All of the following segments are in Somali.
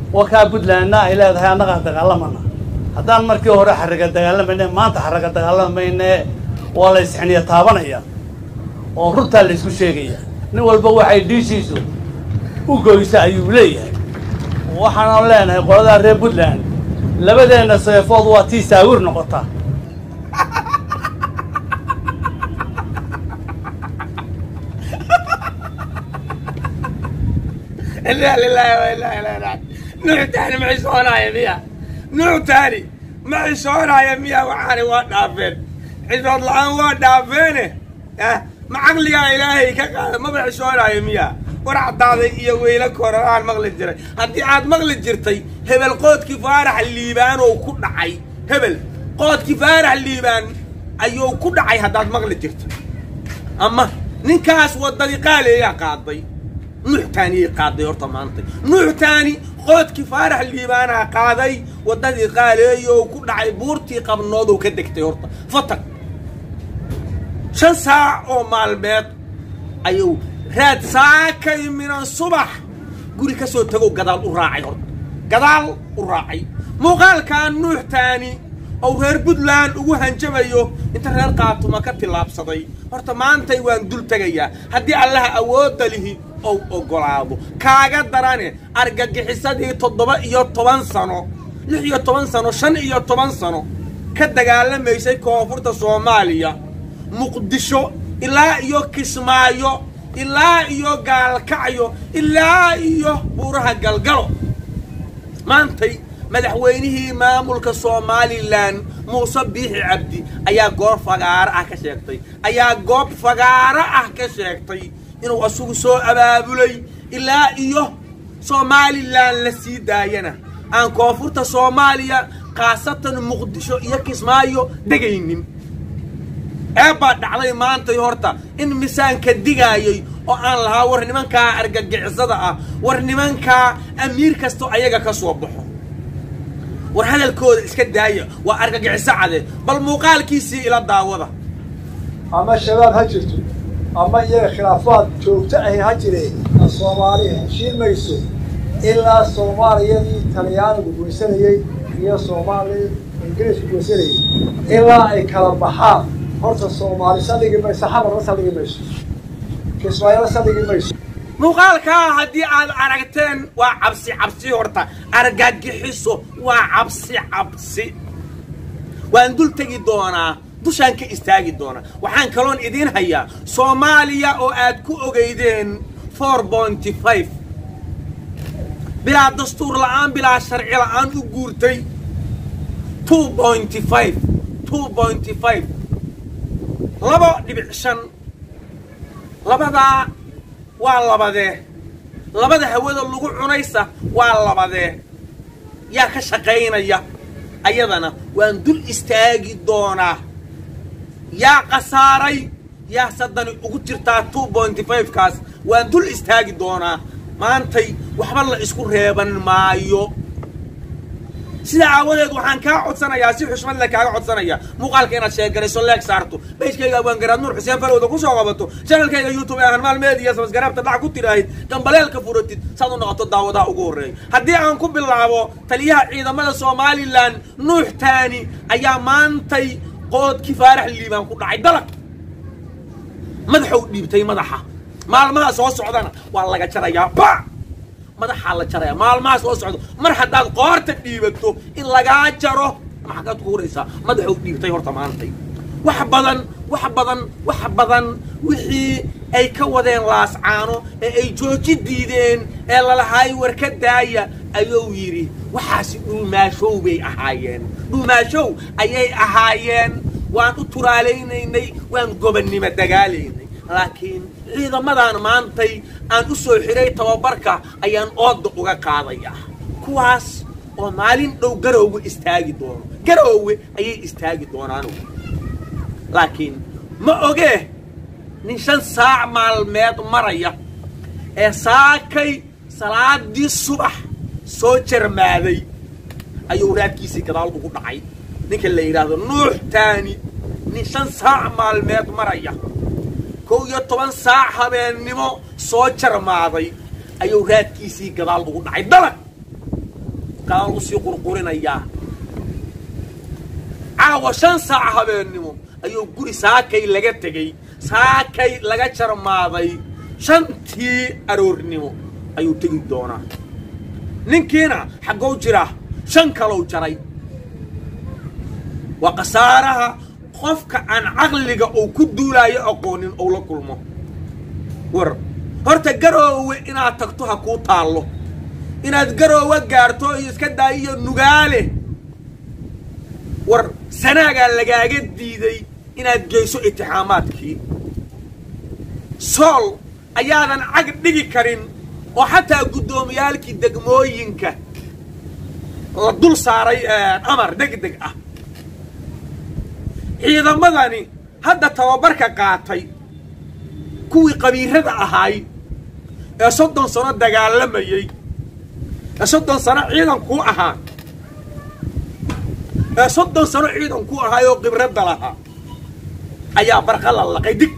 wakaa puntlandna ay leedahay annagaa dagaalamana haddaan markii hore xarraga dagaalamayne maanta xarraga dagaalamayne waa la isxiniya taabanaya oo runtaa la isku sheegaya nin walba waxay dhiishiisu u goysa ayuu leeyahay waxaanan leenahay qoladaa reer puntland labadeenna seefood waa tii saawir noqota إلا لله وإلا إليه راجعون نوع تاني معي صونا يا ميا نوع تاني معي صونا يا ميا وعاني ودافين حزب الله ودافينه ها ما عقلي يا إلهي كقال ما معي صونا يا ميا ورع دادي يا ويلك ورا مغلد جري هدي عاد مغلد جرتي هبل قود كفارح الليبان وكل عي هبل قود كفارح الليبان أيو كل عي هداد مغلد جرتي أما نكاس ودني قال يا قاضي nuux taaniyay qaaday horta maanta nuux taani qoodkii faarax liibaanaha qaaday waddadii qaaleeyo oo ku dhacay buurtii qabnood oo ka degtay horta fatag shan saac oo maalmeed ayuu raad saakay minan subax guri ka soo tagow gadaal u raacay horta gadaal u raacay muuqaalkan nuux taani oo reer puntland ugu hanjamayo inta reer qaatuma ka tillaabsaday horta maantay waan dul tegayaa haddii allaha awoodda lihi ou oggolaado kaaga darane argagixisadii toddoba iyo toban sano lix iyo toban sano shan iyo toban sano ka dagaalamaysay koonfurta soomaaliya muqdisho ilaa iyo kismaayo ilaa iyo gaalkacyo ilaa iyo buuraha galgalo maantay madaxweynihii maamulka somalilan muuse biixi cabdi ayaa goob fagaaro ah ka sheegtay ayaa goob fagaaro ah ka sheegtay inuu asugu soo abaabulay ilaa iyo somalilan la sii daayana aan koonfurta soomaaliya khaasatan muqdisho iyo kismaayo degaynin eebbaa dhacday maantay horta in misaanka digaayay oo aan lahaa war nimankaa argagixisada ah war nimankaa amiir kastoo ayaga ka soo baxo war hadalkooda iska daaya waa argagixiso cade bal muuqaalkiisii ila daawada ama shabaab ha jirto ama iyaga khilaafaad joogto ahi ha jireen soomaali heshiin mayso ilaa soomaaliyadii talyaanigu goysanayey iyo soomaali ingiriisku goysanayey ilaa ay kala baxaan horta soomaali saldhigi mayso xamarna saldhigi mayso kismaayona saldhigi mayso muuqaalkaa haddii aad aragteen waa cabsi cabsi horta argagixiso waa cabsi cabsi waan dul tegi doonaa dushaan ka istaagi doonaa waxaan kaloon idiin hayaa soomaaliya oo aad ku ogeydeen four pointy five bilaa dastuur la'aan bilaa sharci la'aan u guurtay two pointy five two pointy five laba dhibic shan labadaa waa labadee labada hawada lagu cunaysa waa labadee yaa ka shaqaynaya ayadana waan dul istaagi doonaa yaa khasaaray yaa saddani ugu jirtaa two pointy five kaas waan dul istaagi doonaa maantay waxba la isku reeban maayo sidaa aawadeed waxaan kaa codsanayaa si xushmad le kaaga codsanaya muuqaalka inaad sheegarayso leeg saarto bayskayga abwaangaraad nuur xuseen falowda ku soo qabato channelkayga youtube ee hanmaal media sabasgaraabta dhac ku tiraahid gambaleelka furatid saad u noqoto daawadaha ugu horreeya haddii aan ku bilaabo taliyaha ciidamada somalilan nuux taani ayaa maantay qoodkii faarax liibaan ku dhacay dalag madaxou dhiibtay madaxa maalmaha soo socdana waa laga jarayaa ba madaxaa la jaraya maalmaha soo socdo mar haddaad qoorta dhiibato in lagaa jaro maxaad ku huraysaa madaxou dhiibtay horta maantay wax badan wax badan wax badan wixii ay ka wadeen laascaano ee ay jooji diideen ee lalahaay war ka daaya ayuu yidhi waxaasi dhuumaashow bay ahaayeen dhuumaashow ayay ahaayeen waan u turaalaynaynay waan gobannimo dagaalaynay laakiin ciidamadan maantay aan u soo xiray tababarka ayaan ooda uga qaadayaa kuwaas oo maalin dhow garowga istaagi doono garowwe ayay istaagi doonaan laakiin ma ogee nin shan saac maalmeed maraya ee saakay salaadii subax soo jarmaaday ayuu raadkiisii gadaal ugu dhacay ninka la yidhaahdo nuux taani nin shan saac maalmeed maraya kow iyo toban saac habeennimo soo jarmaaday ayuu raadkiisii gadaal ugu dhacay dalag kaan usii qurqurinayaa caawa shan saac habeennimo ayuu guri saakay laga tegey saakay laga jarmaaday shantii aroornimo ayuu tegi doonaa ninkiina xaggow jira shan kalow jaray waa khasaaraha qofka aan caqliga uu ku duulaayo aqoonin ou la kulmo war horta garoowe inaad tagto ha kuu taallo inaad garoowe gaarto iyo iska daayiyo nugaale war sanaagaa lagaaga diiday inaad geyso itixaamaadkii sool ayaadan cag dhigi karin oo xataa guddoomiyaalkii degmooyinka la dul saaray amar deg deg ah ciidamadani hadda tababarka qaatay kuwii qabiirada ahaay ee soddon sano dagaalamayey ee soddon sano ciidankuu ahaa ee soddon sano ciidankuu ahaay oo khibradda lahaa ayaa barqa la laqay dig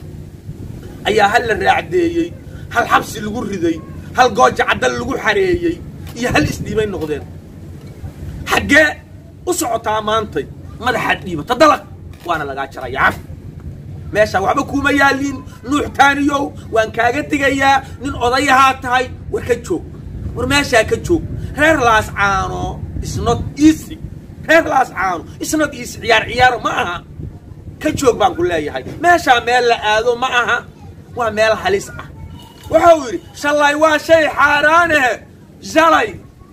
ayaa hal la raacdeeyey hal xabsi lagu riday hal gooja caddal lagu xareeyey iyo hal isdhiibay noqdeen xaggee u socotaa maantay madaxaad dhiibata dalag waana lagaa jaraya caf meeshaa waxba kuuma yaaliin nuux taaniyow waan kaaga digayaa nin odayahaa tahay war ka joog war meeshaa ka joog reer laas caano isnot easy reer laas caano isnot easy ciyaar ciyaaro ma aha ka joog baan ku leeyahay meeshaa meel la aado ma aha waa meel halis ah waxa uu yidhi shalay waa shay xaaraanahe shalay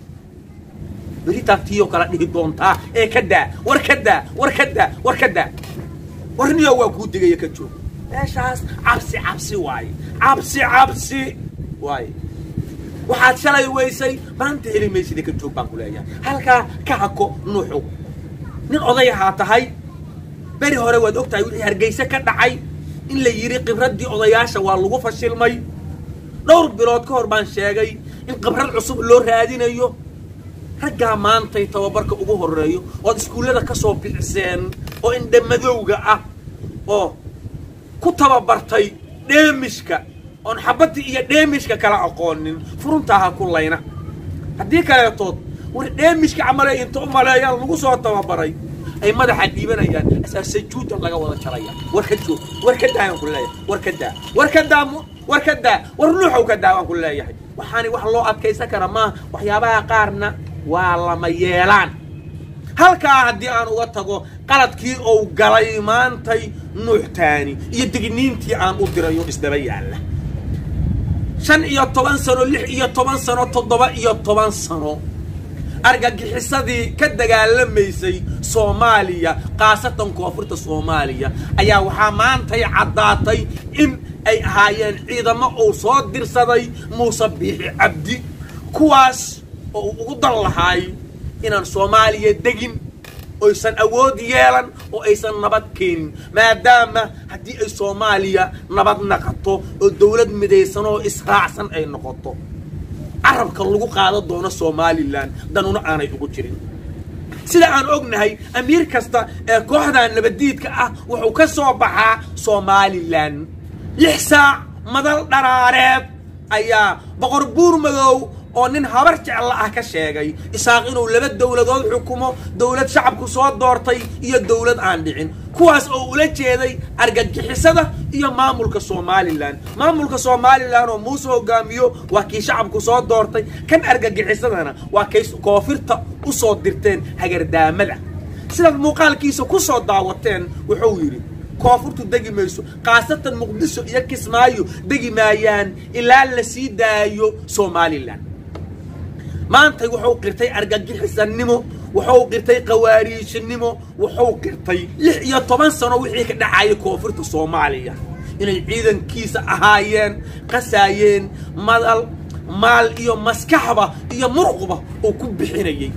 beritaan tiiyoo kala dhihi doontaa ee ka daa war ka daa war ka daa war ka daa warniyo waa kuu digaya ka joog meeshaas cabsi cabsi waaye cabsi cabsi waaye waxaad shalay weysay maanta heli maysida ka joog baan ku leeyahay halkaa ka hako nuuxu nin odayahaa tahay beri hore waad og tahay wixii hargeyse ka dhacay in la yidhi khibraddii odayaasha waa lagu fashilmay dhowr bilood ka hor baan sheegay in khibrad cusub loo raadinayo raggaa maantay tababarka ugu horreeyo ood iskuullada ka soo bixiseen oo indhamadowga ah oo ku tababartay dheemishka oon xabaddi iyo dheemishka kala aqoonin furuntaa ha ku layna haddii kaleetood war dheemishka camaley inta u maleeyaan lagu soo tababaray ay madaxa dhiibanayaan asaa sajuuda laga wada jaraya war ka joog war ka daayaan ku leeyahay war ka daa war ka daa war ka daa war nuuxow ka daa waan ku leeyahay waxaani wax loo adkaysan kara maaha waxyaabaha qaarna waa lama yeelaan halkaa haddii aan uga tago qaladkii ou galay maantay nuuxtaani iyo digniintii aan u dirayo isdaba yaalla shan iyo toban sano lix iyo toban sano toddoba iyo toban sano argagixisadii ka dagaalamaysay soomaaliya khaasatan koonfurta soomaaliya ayaa waxaa maantay caddaatay in ay ahaayeen ciidamo uu soo dirsaday muuse biixi cabdi kuwaas oo uu ugu dan lahaay inaan soomaaliya degin oysan awood yeelan oo aysan nabad keenin maadaama haddii ay soomaaliya nabad naqato oo dawlad midaysan oo israacsan ay noqoto carabka lagu qaado doono somalilan danuna aanay ugu jirin sida aan ognahay amiir kasta ee kooxdan nabaddiidka ah wuxuu ka soo baxaa somalilan lix saac madal dharaareed ayaa boqor buur madow oo nin habar jecla ah ka sheegay isaaq inuu laba dowladood xukumo dowlad shacabku soo doortay iyo dowlad aan dhicin kuwaas oo ula jeeday argagixisada iyo maamulka somalilan maamulka somalilan oo muuse hogaamiyo waa kii shacabku soo doortay kan argagixisadana waa kay koonfirta u soo dirteen hagardaamada sidaad muuqaalkiisa ku soo daawateen wuxuu yidhi koonfurtu degi mayso khaasatan muqdisho iyo kismaayo degi maayaan ilaa la sii daayo somalilan maantay wuxuu qirtay argagixisanimo wuxuu qirtay qawaariijinimo wuxuu qirtay lix iyo toban sano wixii ka dhacayay koonfurta soomaaliya inay ciidankiisa ahaayeen qasaayeen madal maal iyo maskaxba iyo muruqba uu ku bixinayay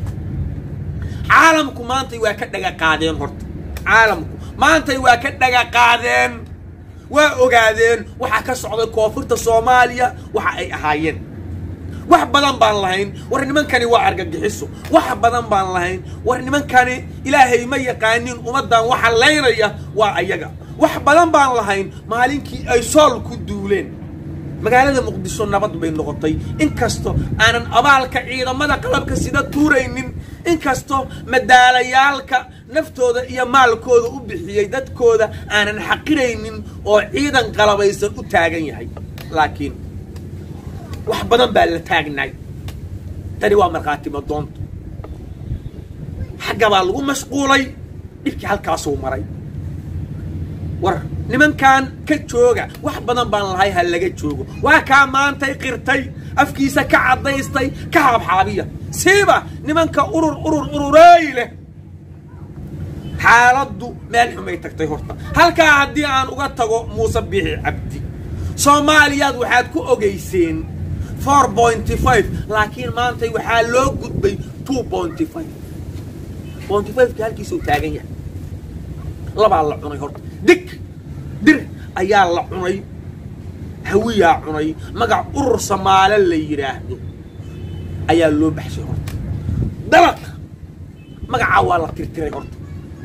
caalamku maantay waa ka dhaga qaadeen horta caalamku maantay waa ka dhaga qaadeen waa ogaadeen waxaa ka socday koonfurta soomaaliya waxa ay ahaayeen wax badan baan lahayn war nimankani waa argagixiso wax badan baan lahayn war nimankani ilaahay ma yaqaanin ummaddan waxa laynaya waa ayaga wax badan baan lahayn maalinkii ay sool ku duuleen magaalada muqdisho nabad bay noqotay inkastoo aanan abaalka ciidamada qalabka sida tuuraynin inkastoo madaalayaalka naftooda iyo maalkooda u bixiyey dadkooda aanan xaqiraynin oo ciidan qalabaysan u taagan yahay laakiin wax badan baa la taagnaay tani waa markhaatimo doonta xagga baa lagu mashquulay dhibkii halkaasuu maray war nimankan ka jooga wax badan baan lahay ha laga joogo waa kaa maantay qirtay afkiisa ka caddaystay ka haabxaabiya siiba nimanka urur urur urureey leh xaaladdu meel xumay tagtay horta halkaa haddii aan uga tago muuse biixi cabdi soomaaliyaad waxaad ku ogayseen four pointy five laakiin maantay waxaa loo gudbay two pointy five pointy fiveki halkiisuu taagan yahay labaa la cunay horta dig dir ayaa la cunay hawiyaa cunay magac urur samaale la yidhaahdo ayaa loo baxshay horta dalaq magacaa waa la tirtiray horta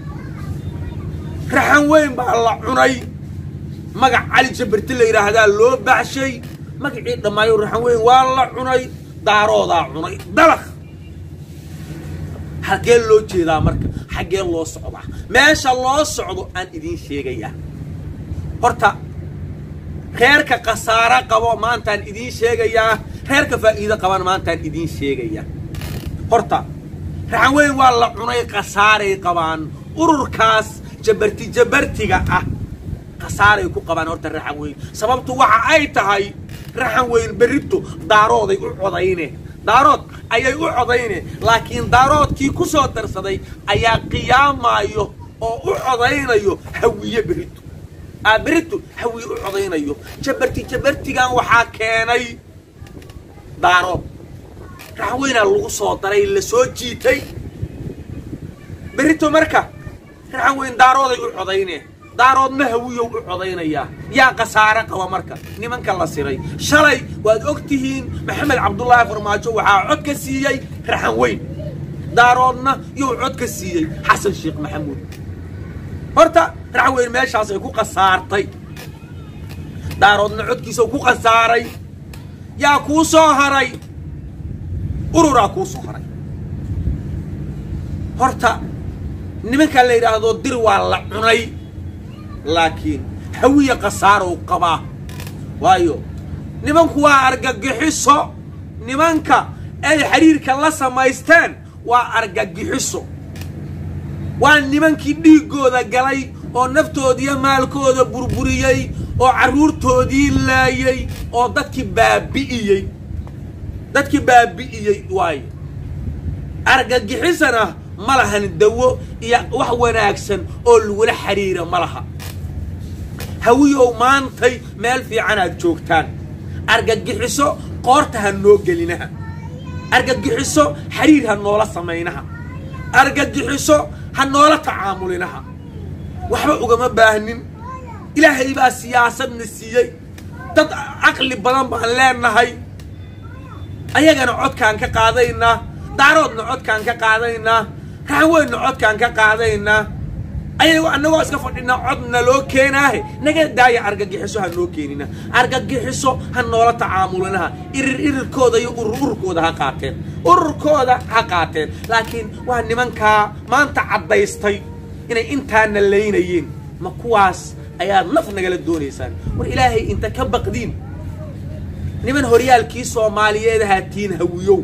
raxan weyn baa la cunay magac cali jabarti la yidhaahdaa loo baxshay magacii dhammaayo raxan weyn waa la cunay daaroodaa cunay dalaq xaggee loo jeedaa marka xaggee loo socdaa meesha loo socdo aan idiin sheegayaa horta reerka khasaaro qabo maantaan idiin sheegayaa reerka faa'iido qaban maantaan idiin sheegayaa horta raxan weyn waa la cunay khasaaray qabaan ururkaas jabarti jabartiga ah khasaaray ku qabaan horta raxan weyn sababtu waxa ay tahay raxan weyn berrito daarooday u codayne daarood ayay u codayne laakiin daaroodkii ku soo darsaday ayaa qiyaamaayo oo u codaynayo hawiye berrito aa berrito hawiye u codaynayo jabarti jabartigan waxaa keenay daarood raxan weynaa lagu soo daray la soo jiitay berrito marka raxan weyn daarooday u codayne daaroodna hawiyow u codaynayaa yaa khasaare qaba marka nimanka la siray shalay waad og tihiin maxamed cabdullaahi farmaajo waxaa cod ka siiyey raxan weyn daaroodna yuu cod ka siiyey xasan sheekh maxamuud horta raxan weyn meeshaasay ku khasaartay daaroodna codkiisa ku khasaaray yaa kuu soo haray ururaa kuu soo haray horta nimanka la yidhaahdo dir waa la cunay laakiin hawiya khasaarow qabaa waayo nimanku waa argagixiso nimanka ay xidhiirka la samaysteen waa argagixiso waa nimankii dhiiggooda galay oo naftoodiiyo maalkooda burburiyey oo carruurtoodii laayey oo dadkii baabi'iyey dadkii baabi'iyey waayo argagixisana ma lahan dawo iyo wax wanaagsan oo lagula xidhiira ma laha hawiyow maantay meel fiican aad joogtaan argagixiso qoorta ha noo gelinaha argagixiso xidhiir ha noola samaynaha argagixiso ha noola tacaamulinaha waxba ugama baahnin ilaahay baa siyaasadna siiyey dad caqli badan baan leenahay ayagana codkaan ka qaadaynaa daaroodna codkaan ka qaadaynaa raxan weynna codkaan ka qaadaynaa ayago annagoo iska fadhinaa codna loo keenaahe naga daaya argagixiso ha noo keenina argagixiso ha noola tacaamulinaha irir irirkooda iyo urur ururkooda ha qaateen ururkooda ha qaateen laakiin waa nimankaa maanta caddaystay inay intaana laynayeen ma kuwaas ayaad naf nagala doonaysaan war ilaahay inta ka baqdiin niman horyaalkii soomaaliyeed haatiin hawiyow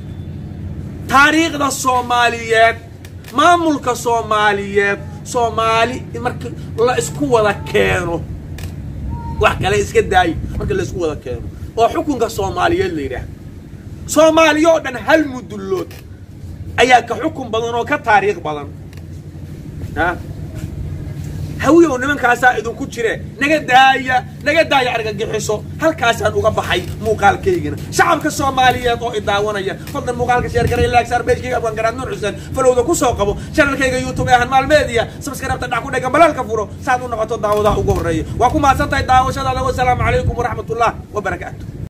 taariikhda soomaaliyeed maamulka soomaaliyeed soomaali marka la isku wada keeno wax kale iska daayo marka la isku wada keeno oo xukunka soomaaliyeed la yidhaah soomaaliya oo dhan hal mudullood ayaa ka xukun badan oo ka taariikh badan a hawiyow nimankaasaa idinku jire naga daaya naga daaya argagixiso halkaasaan uga baxay muuqaalkaygana shacabka soomaaliyeed oo idaawanaya fadlan muuqaalka sheergaray laagsaar beejkayga abwaan garaad nuur xuseen falowda ku soo qabo channelkayga youtube ee ahan maalmeediya sabskarabta dhac ku dhega balaalka furo saad u noqoto daawadaha ugu horreeya waa ku mahadsan tahay daawashadaada wasalaamu calaykum waraxmatullah wabarakaatu